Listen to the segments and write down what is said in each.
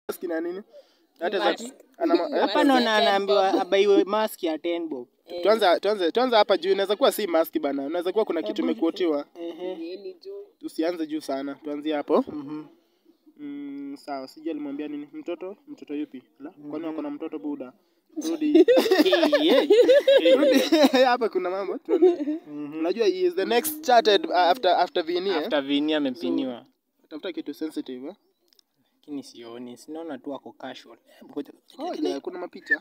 mask na nini? That is Mask. a- ana ma- eh? Hapa naona anaambiwa abaiwe mask ya 10 bob. Tuanze tuanze tuanze hapa juu. Inaweza kuwa si mask bana. Inaweza kuwa kuna kitu imekuotiwa. Ehe. Yeni juu. Tusianze juu sana. Tuanzie hapo. Mhm. Mm, sawa. Sijui alimwambia nini mtoto? Mtoto yupi? La? Kwani wako na mtoto buda? Rudi. Rudi. Hapa kuna mambo. Tuende. Unajua he is the next charted uh, after after Vini. eh? After Vini amepiniwa. Tafuta kitu sensitive. eh? Lakini sioni, sinaona tu ako casual. Ngoja- Oh, yeah, kuna mapicha.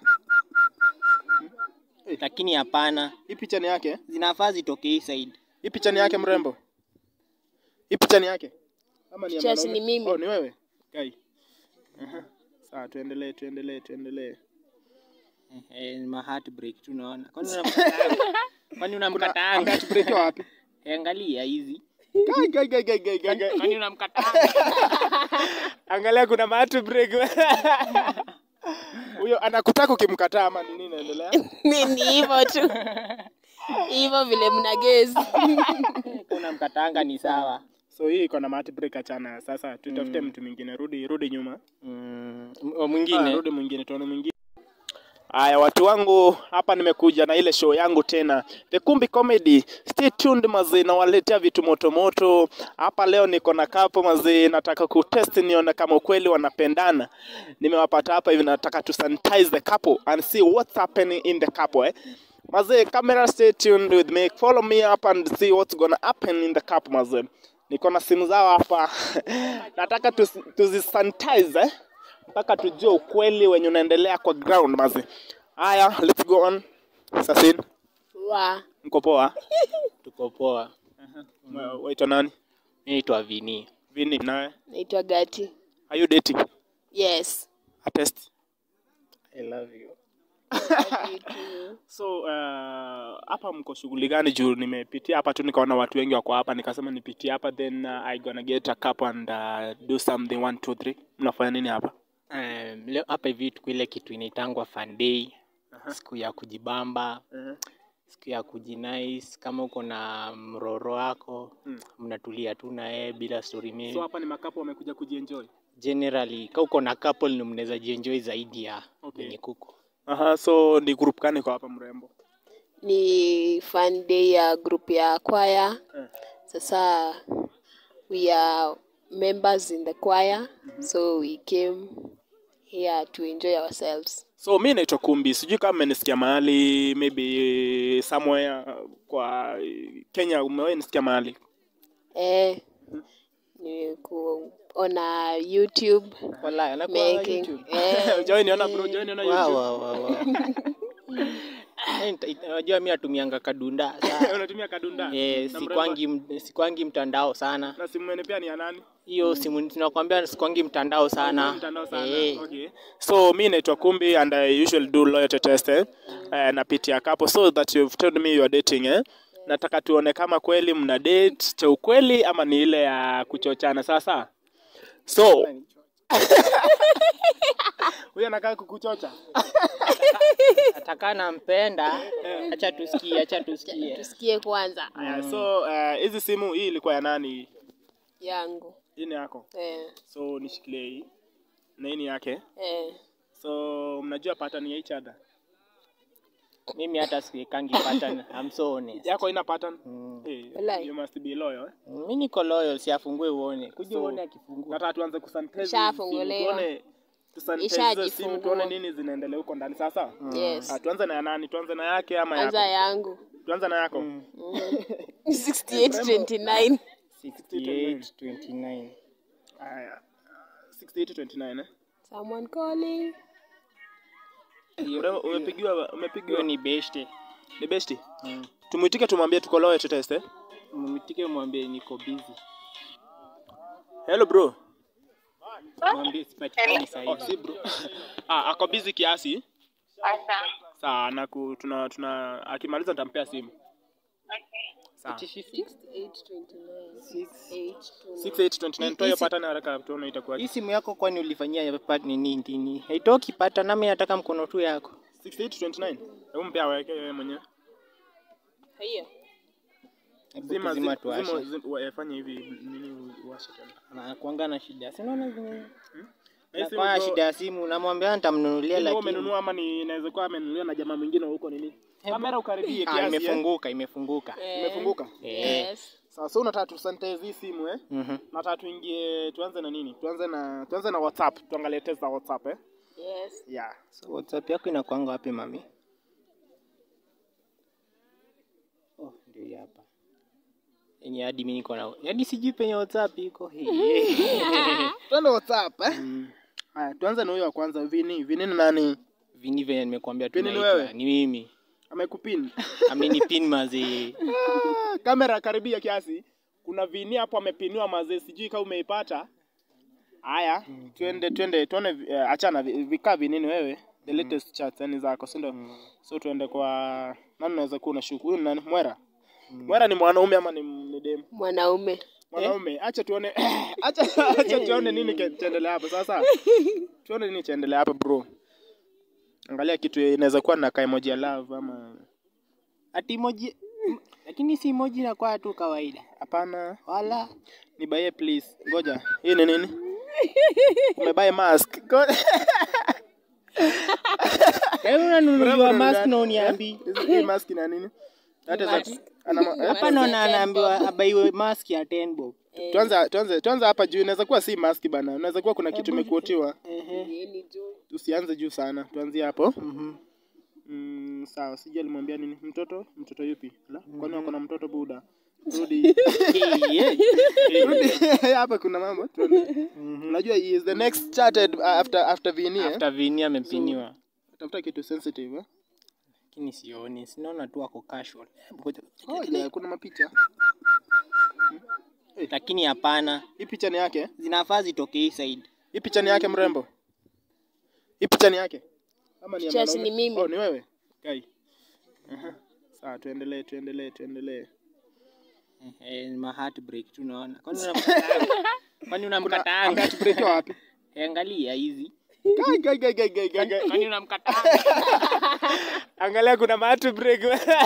Lakini hapana, Hii picha ni yake? zinafaa zitoke hii side. Hii picha ni yake mrembo? Hii picha ni yake? Ama ni ya Picha si mwanaume? ni mimi. Oh, ni wewe? Kai. Aha. Sawa, tuendelee, tuendelee, tuendelee. Eh, ma heartbreak tu naona. Kwani unamkataanga? Kwani unamkataanga? Heartbreak wapi? Eh, Angalia hizi. Kai, kai, kai, kai, kai, kai, kai. Kwani unamkataanga? Angalia kuna heartbreak. Huyo anakutaka ukimkataa ama nini inaendelea? Ni ni hivyo tu. Hivyo vile mna gezi. Kuna mkataanga ni sawa. So hii iko na heartbreak achana. Sasa tutafute mtu mwingine. Rudi, rudi nyuma. Mm, o- Ah, mwingine. rudi mwingine, tuone mwingine. Haya, watu wangu, hapa nimekuja na ile show yangu tena, The Kumbi Comedy. Stay tuned mazee, nawaletea vitu moto moto hapa. Leo niko na kapo mazee, nataka kutest nione kama ukweli wanapendana. Nimewapata hapa hivi, nataka to sanitize the couple and see what's happening in the couple eh. Mazee, camera stay tuned with me, follow me up and see what's gonna happen in the couple mazee. Niko na simu zao hapa nataka tuzi- tuzisanitize eh mpaka tujue ukweli wenye unaendelea kwa ground mazi. Haya, let's go on. Sasin, Wa. mko poa? Tuko poa. Wa- Waitwa nani? Mimi naitwa Vini. Vini, nawe? Naitwa Gati. Are you dating? Yes. A test. I love you. So uh, hapa mko shughuli gani? Juu nimepitia hapa tu nikaona watu wengi wako hapa, nikasema nipitie hapa then uh, I gonna get a cup and uh, do something one two three. Mnafanya nini hapa? Um, leo hapa hivi tuko ile kitu inaitangwa fun day. Siku ya kujibamba, siku ya kujinice. Kama uko na mroro wako Mm. mnatulia tu na yeye bila story mingi. So hapa ni makapo wamekuja kujienjoy. Generally, kama uko na couple ni mnaweza jienjoy zaidi ya Okay. wenye kuko. Aha, so ni group gani kwa hapa mrembo? Ni fun day ya group ya choir. Eh. Sasa we are members in the choir. So we came here to enjoy ourselves. So mi naitwa Kumbi, sijui kama mmenisikia mahali maybe somewhere kwa Kenya, umewahi nisikia mahali? Eh, ni kuona YouTube Wala, anakuwa making. YouTube. Eh, Hujawahi niona bro, hujawahi niona Wow, YouTube? wow, wow, wow. Eh, nita- ita- Unajua mi natumianga kadunda saa. Unatumia kadunda? Eh, Na sikwangi m- sikwangi mtandao sana. Na simu yenu pia ni ya nani? Hiyo simu tunakwambia sikwangi mtandao sana. Mtandao sana. Eh, Okay. So mi naitwa Kumbi and I usually do loyalty test eh? Eh, napitia kapo so that you've told me you are dating eh? Nataka tuone kama kweli mna date cha ukweli ama ni ile ya kuchochana sasa. So huyu anakaa kukuchocha. Ataka nampenda. Acha tusikie, acha tusikie. tusikie kwanza Aya, so eh, hizi simu hii ilikuwa ya nani? yangu. Hii ni yako. Eh, So nishikilie hii. Na hii ni yake. eh. So mnajua pattern ya each other. Mimi hata sikangi pattern. I'm so honest. Yako ina pattern? Mm. Hey, Walai. you must be loyal. Eh? Mimi niko loyal, si afungue uone. Kuja So, uone akifungua. Nataka tuanze kusanitize hizi Ishafunguliwa. simu, tuone tusanitize hizo simu Ishajifungua. tuone nini zinaendelea huko ndani sasa. Yes. Ah, tuanze na ya nani? Tuanze na yake ama Kwanza yako? yangu. Tuanze na yako. 6829. 68 29. Haya. 6829 eh. Someone calling. Ure- Umepigiwa Hiyo umepigiwa ni beshte. ni besti. Mm. Tumuitike tumwambie tuko loyal to test eh. Mmitike mwambie niko busy. Hello bro. Mwambie sipatikani saa Oh, hizi. si bro. ah, ako busy kiasi. Sawa, na ku, tuna tuna akimaliza nitampea simu. Sawa. 6829 toa hiyo pattern haraka tuone itakuwa. Hii simu yako kwani ulifanyia pat nini nini? Haitoki pata nami nataka mkono tu yako. 6829. Hebu mpea aweke yeye mwenyewe. Hiyo. Hebu Zima tuzima zima tuwashe. zima- zima- wa- fanye hivi nini uwashe tena. Anakuanga na shida. Si unaona zime Na Hii simu Kwa bro, shida ya simu namwambia nitamnunulia Wewe lakini umenunua ama ni inaweza kuwa amenunuliwa na jamaa mwingine huko nini? Kamera ukaribie ah, kiasi. eh. imefunguka imefunguka. Imefunguka. Yes. Sasa so, unataka tusanitize hii simu eh? Mhm. Nataka tuingie tuanze na nini? Tuanze na tuanze na WhatsApp. Tuangalie test za WhatsApp eh? Yes. Yeah. So WhatsApp yako inakuanga wapi mami? Oh, ndio hii hapa. Yaani hadi mimi niko na yaani sijui penye WhatsApp iko hii. Tuende WhatsApp eh? Haya, tuanze na huyo wa kwanza Vini. Vini ni nani? Vini venye nimekuambia Vini ni tunaitwa. wewe? Ni mimi. Amekupin. Amenipin mazi. Ah, Kamera karibia kiasi. Kuna Vini hapo amepiniwa mazee, sijui kama umeipata. Haya, twende twende tuone uh, achana vi- vikaa vinini wewe. The latest chats yani zako, si ndio? So tuende kwa nani unaweza kuwa unashuku. Huyu ni nani? Mwera. Mwera ni mwanaume ama ni, ni dem? Mwanaume. Mwanaume. Acha tuone. acha acha tuone nini kitaendelea hapa sasa. Tuone nini kitaendelea hapa bro. Angalia kitu inaweza kuwa na emoji ya love ama Ati emoji lakini si emoji inakuwa tu kawaida. hapana. Wala Nibaie please. Ngoja. Hii ni nini? Umebaye mask. Go- Wewe unanunuliwa Mrembo mask ni na nani? uniambi. Eh? Hii mask ina nini? Hata za Mask. ana ma- eh? Hapa naona anaambiwa abaiwe mask ya 10 bob. Tuanze tuanze tuanze hapa juu. Inaweza kuwa si mask bana. Inaweza kuwa kuna kitu imekuotiwa. Yeni juu. Tusianze juu sana. Tuanzie hapo. Mhm. Mm, sawa. Sijui alimwambia nini. Mtoto? Mtoto yupi? La? Kwani wako na mtoto buda? Rudi. Rudi. Hapa kuna mambo. Tuende. Unajua he is the next charted uh, after after Vini. eh? After Vini amepiniwa. Tafuta kitu sensitive. eh? Lakini sioni, sinaona tu ako casual. Ngoja- Ngoja, kuna mapicha. Lakini hapana, Hii picha ni yake? zinafaa zitoke hii side. Hii picha ni yake mrembo? Hii picha ni yake? Ama ni ya Picha si mwanaume? ni mimi. Oh, ni wewe? Kai. Aha. Sawa, tuendelee, tuendelee, tuendelee. Eh, ma heartbreak tu naona. Kwani unamkataanga? Kwani unamkataanga? Heartbreak wapi? Eh, Angalia hizi. Kai, kai, kai, kai, kai, kai, kai. Kwani unamkataanga? Angalia kuna matu break.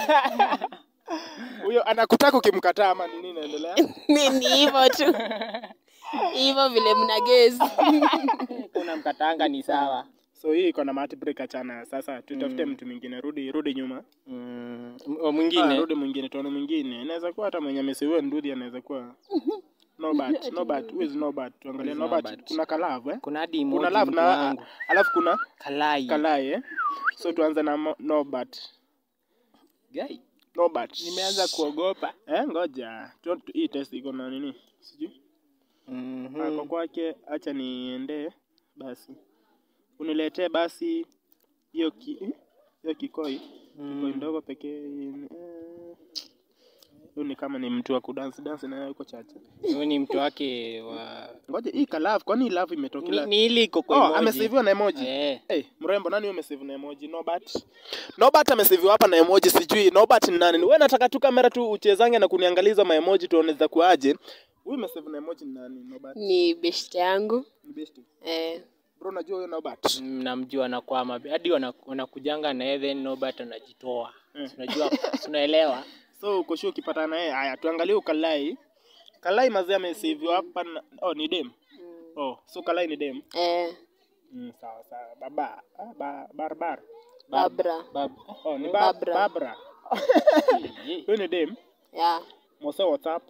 Huyo anakutaka ukimkataa ama nini inaendelea? Ni ni hivyo tu. Hivyo vile mna gezi. Unamkataanga ni sawa. So hii iko na matu break achana. Sasa tutafute mtu mwingine. Rudi, rudi nyuma. Mm, o- Ah, mwingine. rudi mwingine, tuone mwingine. Inaweza kuwa hata mwenye amesiwe ndudhi anaweza kuwa Nobat, Nobat, who is Nobat? Tuangalie Who is Nobat. Nobat? Kuna kalavu eh? Kuna hadi Kuna emoji love mtu na wangu. alafu kuna Kalai. kalai eh? So tuanze na Mo- Nobat. Guy, Nobat. nimeanza kuogopa. Eh, ngoja. Tu- tu- Hii test iko na nini? Sijui. Mhm. Ah, Kwa kwake acha niende basi. Uniletee basi hiyo ki eh? hiyo kikoi. Kikoi ndogo pekee. eh. Huyu ni kama ni mtu wa kudance dance na yeye yuko chache. Huyu ni mtu wake wa Ngoja hii kalavu, kwani hii love ni, imetokea? ni ile iko kwa Oh, emoji. amesaviwa na emoji. Eh. Hey, mrembo nani huyo amesave na emoji? Nobat. Nobat amesaviwa hapa na emoji sijui. Nobat ni nani? Wewe nataka tu kamera tu uchezange na kuniangaliza ma emoji tuone za kuaje. Huyu amesave na emoji ni nani? Nobat. Ni beshte yangu. Ni best. Eh. Bro unajua huyo Nobat? namjua anakwama hadi wana- wanakujanga na yeye then Norbert anajitoa Eh. unajua unaelewa So uko sure ukipatana na yeye, haya tuangalie ukalai. Kalai mazee amesaviwa hapa na oh ni dem. Oh, so kalai ni dem. Eh. Mm, sawa sawa. Baba, ah, ba, barbar. Babra. Bab Oh, ni ba, Barbara. Barbara. Huyu ni dem. Yeah. Mose WhatsApp.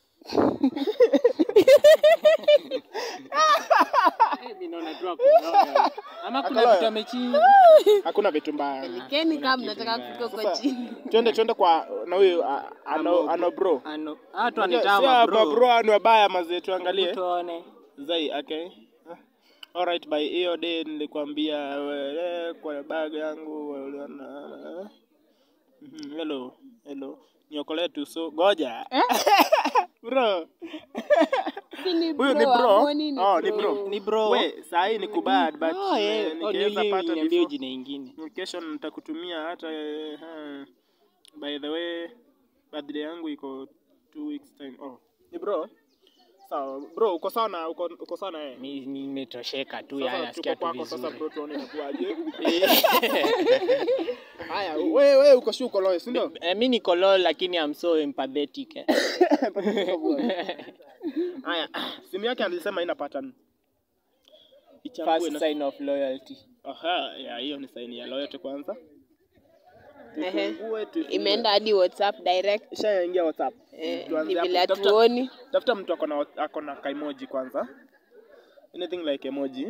mimi naona tu ako- ama kuna Akaloya. vitu amechini Hakuna vitu mbaya. Keni kama mnataka kufika kwa Sasa, chini. twende twende kwa na huyu ah, ano ano bro. ano hatu Sio anitama hapa bro bro anu wabaya mazee tuangalie. tuone Zai, okay. Ah, Alright, by hiyo day nilikwambia wewe kwa bag yangu uliona. Mhm, Hello, hello. Niokolee tu so goja. bro. Ni Huyu ni bro. amoni ni Oh, ni bro. ni bro We, saa hii ni kubad but oh, yeah. eh, oh, nikiweza niambie pata niambie before- jina ingine kesho nitakutumia hata eh, ha. by the way birthday yangu iko two weeks time oh ni bro sawa bro uko sawa na uko, uko sawa na yeye Mi- nimetosheka tu sasa yani nasikia tuko tu kwako sasa vizuri bro tuone inakuaje haya wewe wewe uko sure uko loyo si ndio Eh, mi niko low lakini I'm so empathetic eh. haya simu yake alisema ina pattern Nichambue first na- sign of loyalty Aha, ya hiyo ni saini ya loyote kwanza. Ehe. Tufungue, tufungue. Imeenda hadi WhatsApp direct. Ishaingia WhatsApp. Eh, Tuanze ni hapo. vile Tafuta- hatuoni. Tafuta mtu ako na ako na kaimoji kwanza. Anything like emoji.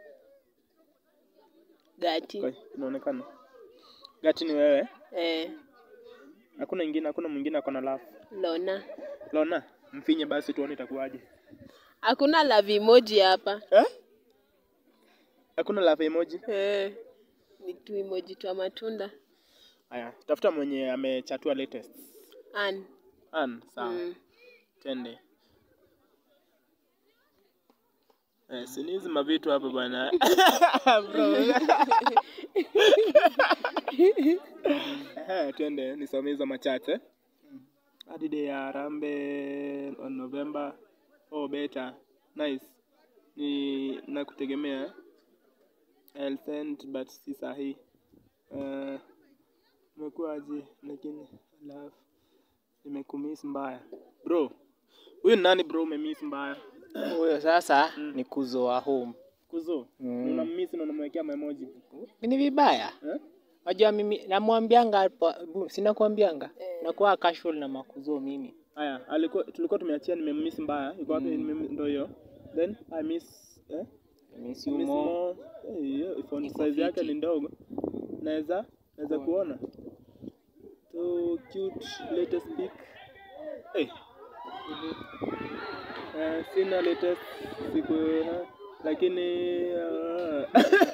Gati. Kwa- Inaonekana. Gati ni wewe. Eh, Hakuna ingine, hakuna mwingine ako na love. Lona. Lona, mfinye basi tuone itakuwaje. Hakuna love emoji hapa. Eh? Hakuna love emoji. Eh, ni tu emoji twa matunda. Haya, tafuta mwenye amechatua latest. An. An, sawa. Mm. Tende. Eh, si ni hizi mavitu hapa bwana. Bro. Eh, twende nisome hizo machache. Hadi day ya Harambee on November. Oh, better. Nice. Ni nakutegemea. I'll send but si sahi. Uh, umekuwaje lakini love nimekumiss mbaya. Bro, huyu ni nani bro umemiss mbaya? huyo sasa ni kuzo wa home Kuzo. Mm. Unammiss na unamwekea emoji. ni vibaya Eh? Wajua mimi namwambianga hapo, bu- sina kuambianga nakuwa casual na makuzo mimi. Haya, alikuwa tulikuwa tumeachia nimemiss mbaya. Iko wapi mm. ndio hiyo. Then I miss eh? Miss I you miss more. more. Eh, hiyo phone Iko size yake fiti. ni ndogo. Naweza naweza kuona. So cute latest pic. Eh. Eh, sina latest siku eh, lakini uh,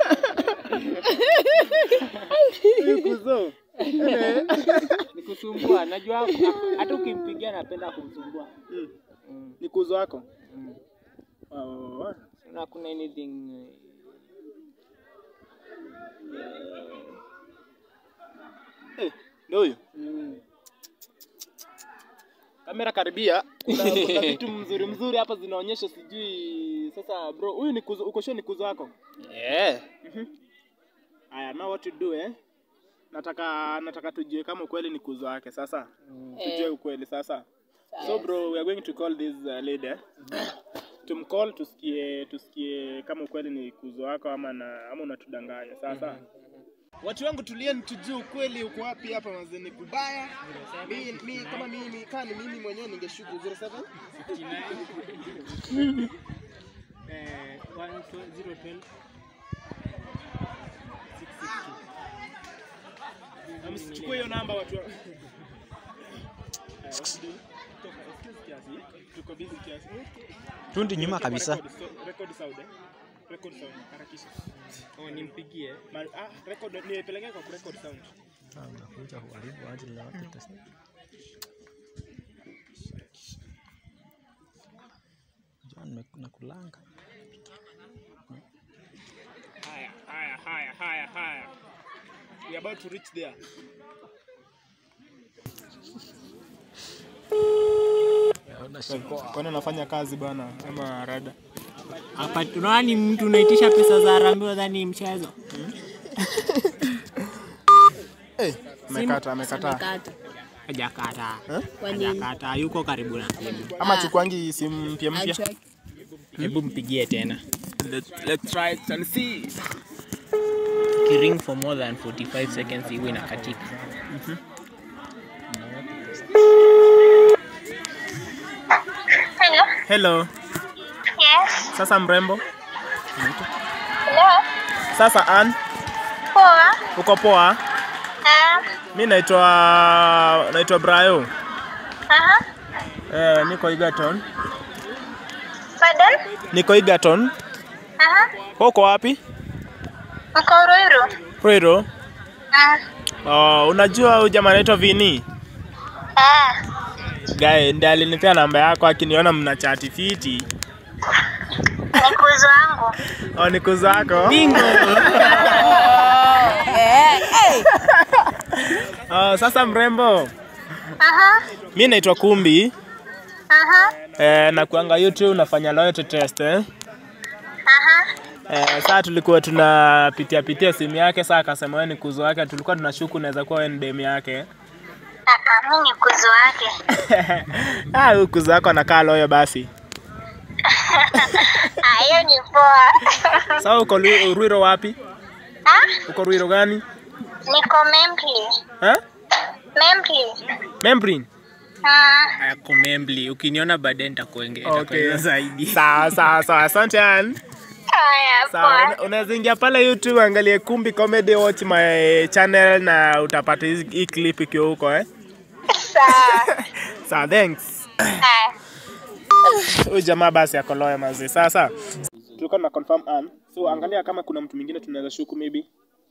Huyu kuzo. Eh. Nikusumbua, najua hata ukimpigia napenda kumsumbua. Mm. Mm. Ni kuzo wako? Mm. Oh, Na kuna anything eh, ndio huyo. mm. Kamera karibia. Kuna, kuna vitu mzuri mzuri hapa zinaonyesha sijui sasa bro, huyu ni kuzo, uko sure ni kuzo wako? Yeah. Aya, now what to do eh? Nataka nataka tujue kama ukweli ni kuzo wake sasa. Tujue Eh. ukweli sasa. So bro, we are going to call this uh, lady. eh? Tumcall tusikie tusikie kama ukweli ni kuzo wako ama na ama unatudanganya sasa. Watu wangu tulieni tujue ukweli uko wapi hapa mazeni kubaya. Mimi mi, kama mimi kama ni mimi mwenyewe ningeshuku 07 Eh, 12012 Na msichukue hiyo namba watu wangu. Aya, what to do? Toka, excuse kiasi. Tuko busy kiasi. Tundi nyuma Record, kabisa. record, so- record sound, eh? Record sound, harakisha. Oh, nimpigie. Ma- ah, record, nipeleke kwa kurecord sound. Ah, unakuja kuharibu ajili ya watu test. John mek- nakulanga. Haya, haya, haya, haya, haya. We are about to reach there. Kwani unafanya kazi bwana ama rada? Hapa tunaona ni mtu unaitisha pesa za harambee nadhani mchezo. Amekata, amekataa. Amekata. Hajakata. Kwa nini? Hajakata, yuko karibu na simu. Ama chukwangi simu mpya mpya. Achwa- Hebu mpigie tena. Let's, let's try it and see. Kiring for more than 45 seconds iwe inakatika. Hello. Hello. Yes. Sasa mrembo. Hello. Sasa Ann, Poa. uko poa? Ah. Mi naitwa naitwa Brayo. Aha. Eh, niko Egerton. Pardon? Niko Egerton. Aha. Wewe uko wapi? Mko Ruiru. Ruiru. Ah. Oh, unajua huyu jamaa anaitwa Vini? Ah. Guy ndiye alinipea namba yako akiniona mna chati fiti. Ni kuzo wangu. Oh, ni kuzo wako? Bingo. Oh, sasa mrembo. Aha. Mi naitwa Kumbi. Aha. Eh, na kuanga YouTube nafanya loyalty test eh. Aha. Eh, saa tulikuwa tunapitia pitia simu yake, saa akasema wewe ni kuzo wake, tulikuwa tunashuku unaweza kuwa wewe ni dem yake. Ah, ah, mimi ni kuzo wake. ah, huyu kuzo wako anakaa loyo basi. Ah, hiyo ni poa. Sawa, uko Lu- Ruiro wapi? Ah, Uko Ruiro gani? niko Membli. Ha? Membli. Membrin. Ah, Ako Membli, ukiniona baadaye nitakuongea Okay. zaidi. Sawa sawa sawa, asante Ann. haya Sawa, poa. una- unaweza ingia pale YouTube angalie Kumbi Comedy, watch my channel na utapata hizi- hii clip ikiwa huko eh. Sawa. Sawa, thanks. Haya. Huyu jamaa basi ako loya mazee. Sasa tulikuwa tuna confirm Ann. So angalia kama kuna mtu mwingine tunaweza shuku maybe.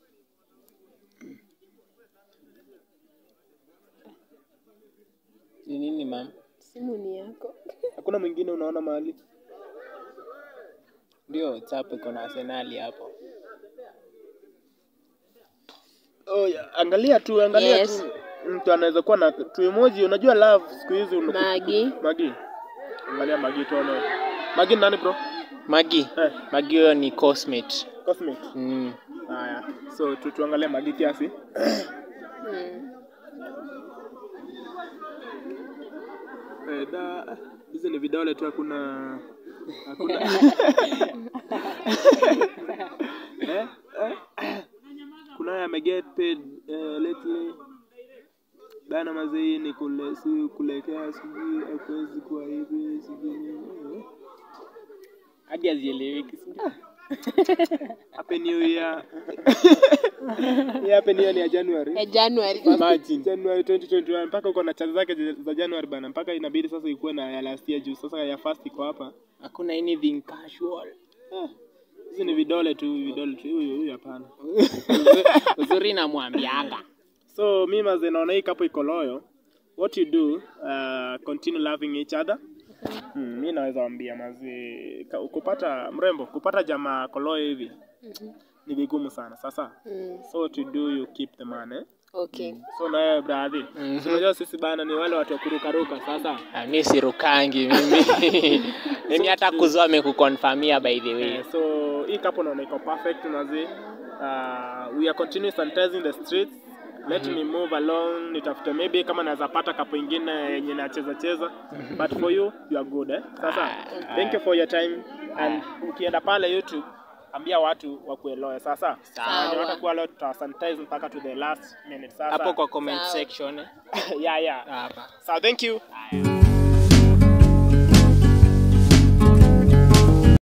Ni nini mam? Simu ni yako. Hakuna mwingine unaona mahali? Ndio WhatsApp iko na Arsenali hapo. Oh, ya, angalia tu, angalia Yes. tu. Mtu anaweza kuwa na tu emoji, unajua love siku hizi una Magi. Magi. Angalia Magi tuone. Magi ni nani bro? Magi. Eh, Magi huyo ni Cosmate. Cosmic. Mm. Haya. So tu tuangalie Magi kiasi. Mm. Eh, da hizi ni vidole tu hakuna hakuna eh, eh. kuna ya get paid eh, lately bana mazee ni kule si kulekea sijui hakuwezi kuwa hivi sijui nini. Hadi hazieleweki. si ndio? Happy New Year. Hii Happy New Year ni ya January. Ya January. Imagine. January 2021 mpaka uko na chazi zake za January bana, mpaka inabidi sasa ikuwe na ya last year juu sasa ya first iko hapa. Hakuna anything casual. Eh, Hizi ni vidole tu, vidole tu. Huyu huyu hapana. Uzuri namwambianga. So mi maze naona hii kapo iko loyo. What you do, uh, continue loving each other. Hmm, mi naweza wambia maze ka- kupata mrembo, kupata jamaa koloyo hivi ni vigumu sana. Sasa Mm. so what you do, you keep the man eh? Okay. So na wewe brother, Mhm. unajua sisi bana ni wale watu wa kurukaruka sasa. Ah, mi sirukangi mimi. mimi hata kuzoa amekukonfirmia by the way. Eh, so hii kapo naona iko perfect maze. Uh, we are continue sanitizing the streets. Let me move along, nitafute maybe kama naweza pata kapo ingine yenye nacheza cheza. But for you, you are good eh. Sasa, thank you for your time and ukienda pale YouTube ambia watu wakuelewe sasa. Sawa. Wenye watakuwa leo tutasanitize mpaka to the last minute sasa. Hapo kwa comment Sawa. section. eh. yeah, yeah. Hapa. So thank you.